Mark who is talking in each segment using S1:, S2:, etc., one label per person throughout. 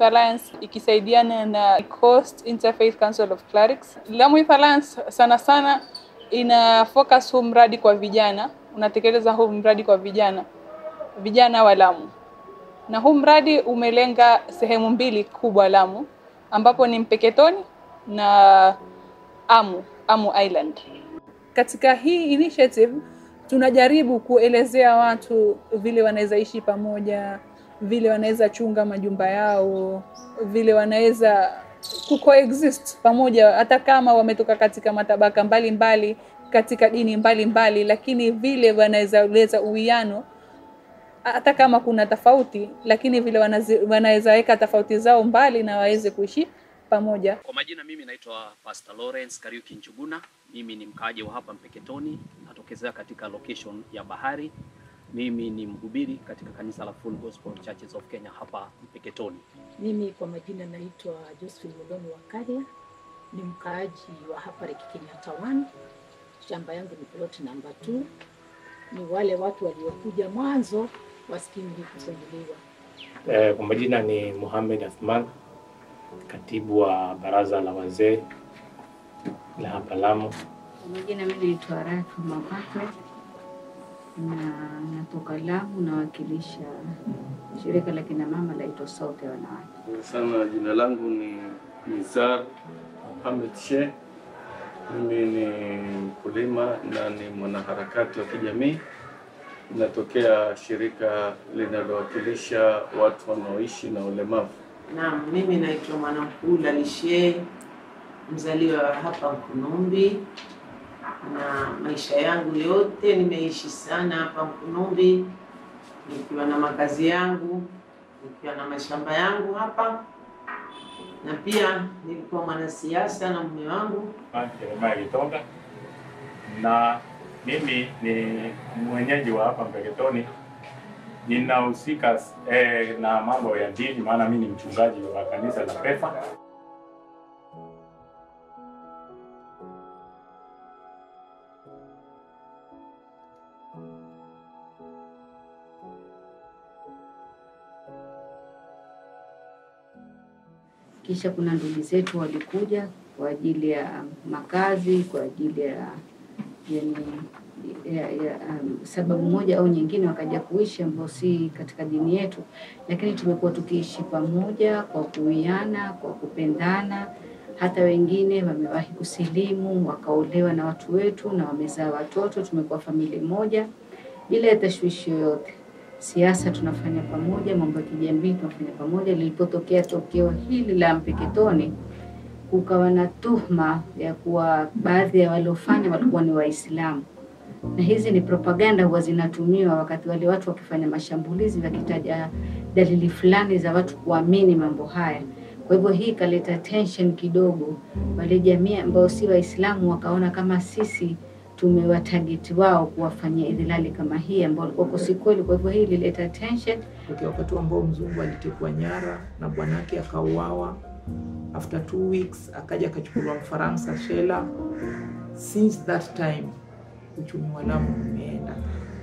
S1: Youth Alliance ikisaidiana na Coast Interfaith Council of Clerics. Lamu Youth Alliance sana sana ina focus huu mradi kwa vijana, unatekeleza huu mradi kwa vijana, vijana wa Lamu, na huu mradi umelenga sehemu mbili kubwa Lamu, ambapo ni Mpeketoni na Amu, Amu Island. Katika hii initiative tunajaribu kuelezea watu vile wanaweza ishi pamoja, vile wanaweza chunga majumba yao, vile wanaweza kucoexist pamoja, hata kama wametoka katika matabaka mbalimbali mbali, katika dini mbalimbali mbali, lakini vile wanaweza leta uwiano hata kama kuna tofauti, lakini vile wanazi- wanaweza weka tofauti zao mbali na waweze kuishi pamoja.
S2: Kwa majina mimi naitwa Pastor Lawrence Kariuki Njuguna. Mimi ni mkaaji wa hapa Mpeketoni, natokezea katika location ya Bahari. Mimi ni mhubiri katika kanisa la Full Gospel Churches of Kenya hapa Mpeketoni.
S3: Mimi kwa majina naitwa Josephine Muloni Wakaria, ni mkaaji wa hapa Lake Kenyatta 1. Shamba yangu ni plot number 2. Ni wale watu waliokuja mwanzo wa skimu hii kufunguliwa.
S4: Eh, kwa majina ni Mohamed Athman, katibu wa baraza la wazee la hapa Lamu.
S5: Kwa majina mimi naitwa Rafa Mapakwe na natoka Lamu, nawakilisha shirika la kina mama laitwa Sauti ya Wanawake.
S6: sana. Jina langu ni Nizar Mohamed Sheikh. Mimi ni mkulima na ni mwanaharakati wa kijamii. Natokea shirika linalowakilisha watu wanaoishi na ulemavu.
S7: Naam, mimi naitwa Mwanamkula Lishe, mzaliwa wa hapa Mkunumbi, na maisha yangu yote nimeishi sana hapa Mkunumbi, nikiwa na makazi yangu, nikiwa na mashamba yangu hapa, na pia nilikuwa mwanasiasa na mume wangu.
S4: Jeremiah Gitonga, na mimi ni mwenyeji wa hapa Mpeketoni. Ninahusika eh, na mambo ya dini, maana mimi ni mchungaji wa kanisa la PEFA.
S5: Kisha kuna ndugu zetu walikuja kwa ajili ya makazi, kwa ajili ya yani, ya, ya, um, sababu moja au nyingine wakaja kuishi ambao si katika dini yetu, lakini tumekuwa tukiishi pamoja kwa kuiana, kwa kupendana. Hata wengine wamewahi kusilimu wakaolewa na watu wetu na wamezaa watoto, tumekuwa familia moja bila ya tashwishi yoyote. Siasa tunafanya pamoja, mambo ya kijamii tunafanya pamoja. Lilipotokea tokeo hili la Mpeketoni, kukawa na tuhma ya kuwa baadhi ya waliofanya walikuwa ni Waislamu, na hizi ni propaganda huwa zinatumiwa wakati wale watu wakifanya mashambulizi, wakitaja dalili fulani za watu kuamini mambo haya. Kwa hivyo hii ikaleta tension kidogo, wale jamii ambao si Waislamu wakaona kama sisi tumewatageti wao kuwafanyia idhilali kama hii ambao walikuwa si kweli. Kwa hivyo hii ilileta tension.
S8: Tokea wakati ambao mzungu alitekwa nyara na bwanake akauawa, after two weeks akaja akachukuliwa Mfaransa Shela. Since that time uchumi wa Lamu umeenda.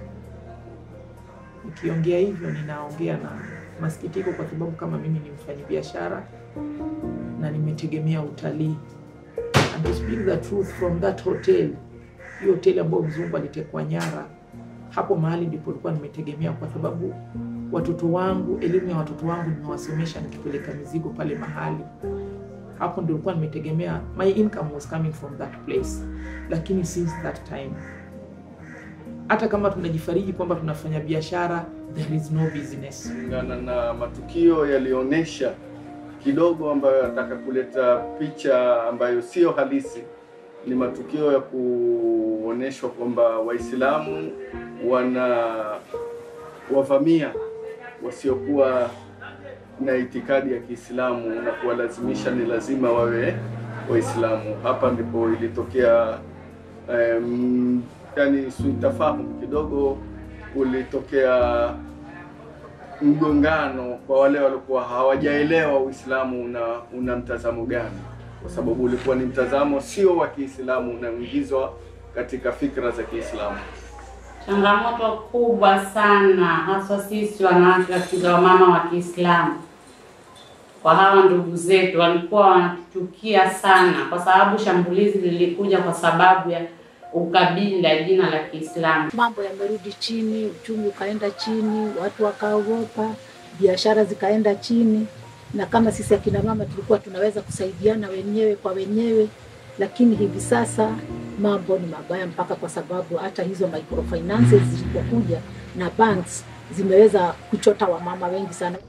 S8: Nikiongea hivyo, ninaongea na masikitiko, kwa sababu kama mimi ni mfanyabiashara na nimetegemea utalii, and to speak the truth from that hotel, hiyo hoteli ambayo mzungu alitekwa nyara, hapo mahali ndipo nilikuwa nimetegemea, kwa sababu watoto wangu, elimu ya watoto wangu nimewasomesha nikipeleka mizigo pale mahali hapo ndio nilikuwa nimetegemea, my income was coming from that place. Lakini since that time, hata kama tunajifariji kwamba tunafanya biashara, there is no business.
S6: Kulingana na matukio yaliyoonyesha kidogo, ambayo yanataka kuleta picha ambayo sio halisi, ni matukio ya kuonyeshwa kwamba Waislamu wana wavamia wasiokuwa na itikadi ya Kiislamu na kuwalazimisha ni lazima wawe Waislamu. Hapa ndipo ilitokea um, yani sintofahamu kidogo, ulitokea mgongano kwa wale walikuwa hawajaelewa Uislamu una, una mtazamo gani, kwa sababu ulikuwa ni mtazamo sio wa Kiislamu unaingizwa katika fikra za Kiislamu.
S9: Changamoto kubwa sana haswa sisi wanawake katika wamama wa Kiislamu kwa hawa ndugu zetu, walikuwa wanatuchukia sana, kwa sababu shambulizi lilikuja kwa sababu ya ukabila, jina la Kiislamu.
S3: Mambo yamerudi chini, uchumi ukaenda chini, watu wakaogopa, biashara zikaenda chini, na kama sisi akina mama tulikuwa tunaweza kusaidiana wenyewe kwa wenyewe, lakini hivi sasa mambo ni mabaya, mpaka kwa sababu hata hizo microfinances zilipokuja na banks zimeweza kuchota wamama wengi sana.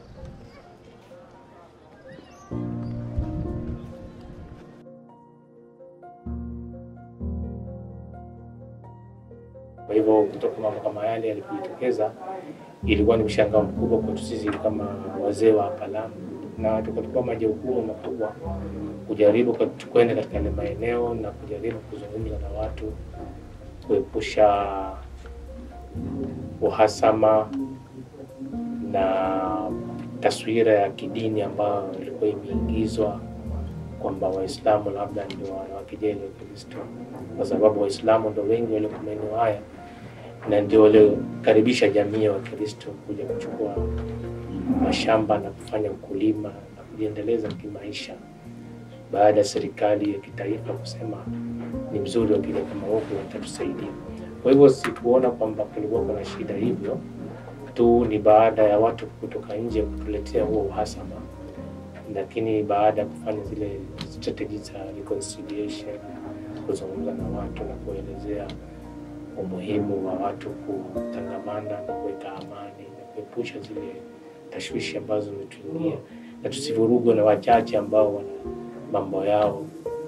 S10: Kwa hivyo kutoka mambo kama yale yalipojitokeza, ilikuwa ni mshangao mkubwa kwetu sisi kama wazee wa hapa Lamu, na tukachukua majukumu makubwa kujaribu kat- kwenda katika yale maeneo na kujaribu kuzungumza na watu, kuepusha uhasama na taswira ya kidini ambayo ilikuwa imeingizwa kwamba Waislamu labda ndio wanawakejeli Wakristo, kwa sababu Waislamu ndio wengi walioko maeneo haya na ndio waliokaribisha jamii ya Wakristo kuja kuchukua mashamba na kufanya ukulima na kujiendeleza kimaisha, baada ya serikali ya kitaifa kusema ni mzuri wakija kama huku watatusaidia. Kwa hivyo sikuona kwamba kulikuwa kuna shida hivyo tu, ni baada ya watu kutoka nje kutuletea huo uhasama lakini baada ya kufanya zile strategy za reconciliation, kuzungumza na watu na kuelezea umuhimu wa watu kutangamana na kuweka amani na kuepusha zile tashwishi ambazo zimetuingia na tusivurugwe na wachache ambao wana mambo yao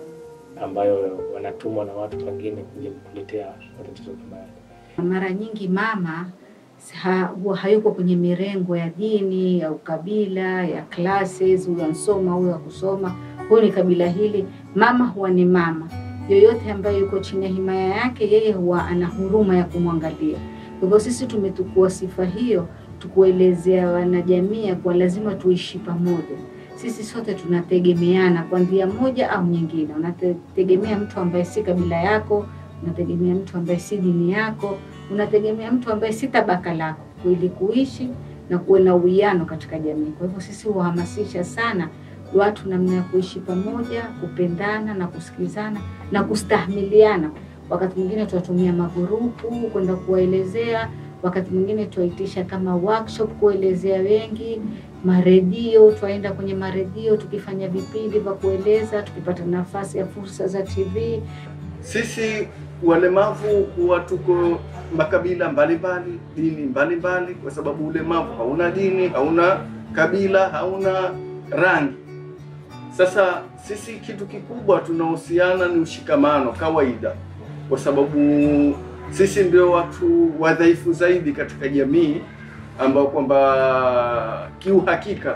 S10: ambayo wanatumwa na watu wengine kuja kutuletea matatizo kama yale.
S5: Mara nyingi mama ha, huwa hayuko kwenye mirengo ya dini ya ukabila ya classes, huyu ansoma huyu akusoma, huyu ni kabila hili. Mama huwa ni mama, yoyote ambaye yuko chini ya himaya yake, yeye huwa ana huruma ya kumwangalia. Kwa hivyo sisi tumetukua sifa hiyo, tukuelezea wanajamii ya kuwa lazima tuishi pamoja. Sisi sote tunategemeana kwa njia moja au nyingine. Unategemea mtu ambaye si kabila yako, unategemea mtu ambaye si dini yako, unategemea mtu ambaye si tabaka lako, ili kuishi na kuwe na uwiano katika jamii. Kwa hivyo sisi huhamasisha sana watu namna ya kuishi pamoja, kupendana na kusikizana na kustahimiliana. Wakati mwingine tuwatumia magurupu kwenda kuwaelezea, wakati mwingine tuwaitisha kama workshop kuelezea wengi, maredio, twaenda kwenye maredio tukifanya vipindi vya kueleza, tukipata nafasi ya fursa za TV.
S6: Sisi walemavu huwa tuko makabila mbalimbali, dini mbalimbali, kwa sababu ulemavu hauna dini, hauna kabila, hauna rangi. Sasa sisi kitu kikubwa tunahusiana ni ushikamano kawaida, kwa sababu sisi ndio watu wadhaifu zaidi katika jamii, ambao kwamba kiuhakika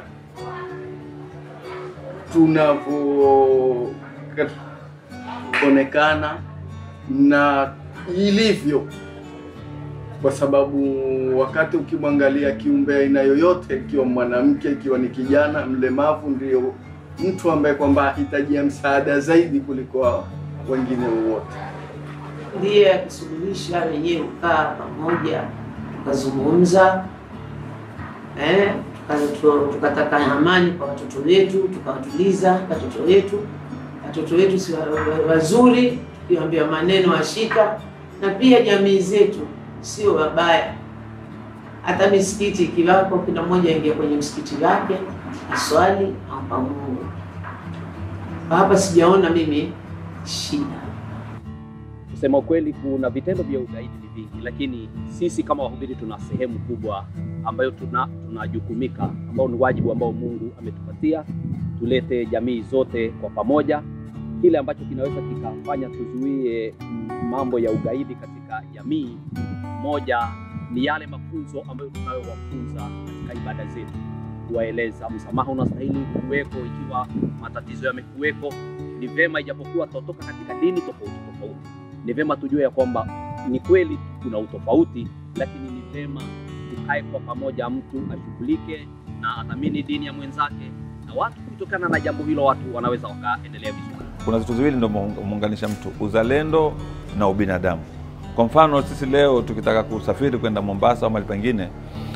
S6: tunavyoonekana na ilivyo, kwa sababu wakati ukimwangalia kiumbe aina yoyote, ikiwa mwanamke, ikiwa ni kijana mlemavu, ndio mtu ambaye kwamba ahitajia msaada zaidi kuliko wengine wowote.
S7: ndiye akisuluhisha, wenyewe kukaa pamoja tukazungumza, eh, tuka- tukataka amani kwa watoto wetu, tukawatuliza watoto wetu. Watoto wetu si wa- wa- wazuri, tukiwaambia maneno washika, na pia jamii zetu sio wabaya. Hata misikiti ikiwako, kila mmoja aingia kwenye msikiti wake aswali ampa Mungu. Hapa sijaona mimi shida.
S2: Kusema ukweli, kuna vitendo vya ugaidi ni vingi, lakini sisi kama wahubiri tuna sehemu kubwa ambayo tuna tunajukumika, ambao ni wajibu ambao Mungu ametupatia, tulete jamii zote kwa pamoja, kile ambacho kinaweza kikafanya tuzuie mambo ya ugaidi katika jamii. Moja ni yale mafunzo ambayo tunayowafunza katika ibada zetu, kuwaeleza msamaha unastahili kuweko ikiwa matatizo yamekuweko. Ni vema, ijapokuwa tutatoka katika dini tofauti tofauti, ni vema tujue ya kwamba ni kweli kuna utofauti, lakini ni vema tukae kwa pamoja, mtu ashughulike na athamini dini ya mwenzake, na watu kutokana na jambo hilo watu wanaweza wakaendelea vizuri.
S11: Kuna vitu viwili ndio muunganisha mtu, uzalendo na ubinadamu. Kwa mfano sisi leo tukitaka kusafiri kwenda Mombasa au mahali pengine,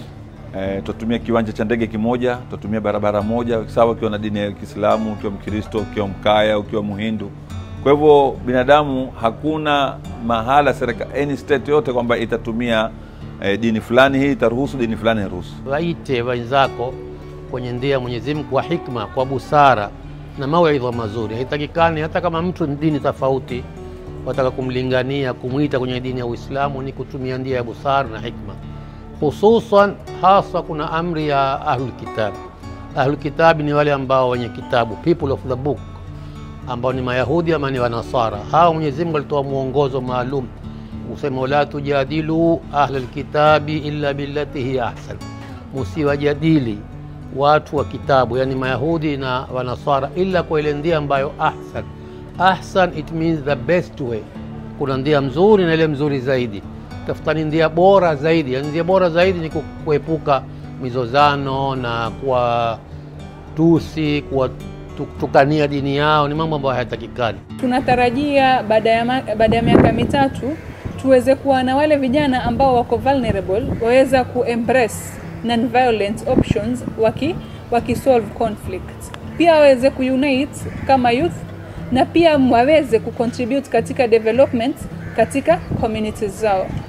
S11: E, tutatumia kiwanja cha ndege kimoja, tutatumia barabara moja, sawa ukiwa na dini ya Kiislamu, ukiwa Mkristo, ukiwa Mkaya, ukiwa Mhindu. Kwa hivyo binadamu, hakuna mahala serikali, any state yote kwamba itatumia e, dini fulani hii itaruhusu, dini fulani iruhusu.
S12: waite wenzako kwenye ndia ya Mwenyezi Mungu kwa hikma, kwa busara na mawaidha mazuri. Haitakikani hata kama mtu ni dini tofauti, wataka kumlingania kumwita kwenye dini ya Uislamu, ni kutumia ndia ya busara na hikma, hususan hasa kuna amri ya ahlul kitab. Ahlul kitab ni wale ambao wenye kitabu, people of the book, ambao ni Mayahudi ama ni Wanasara. Hawa Mwenyezi Mungu alitoa mwongozo maalum usema, wala tujadilu ahlal kitabi illa billati hiya ahsan, musiwajadili watu wa kitabu, yani Mayahudi na Wanasara, ila kwa ile ndia ambayo ahsan. Ahsan it means the best way. Kuna ndia mzuri na ile mzuri zaidi. Tafutani ndia bora zaidi, yani ndia bora zaidi ni ku- kuepuka mizozano na kuwa tusi kuwatukania dini yao, ni mambo ambayo hayatakikani.
S1: Tunatarajia baada ya ma- baada ya miaka mitatu tuweze kuwa na wale vijana ambao wako vulnerable waweza kuembrace non-violent options waki wakisolve conflict, pia waweze kuunite kama youth na pia waweze kucontribute katika development katika communities zao.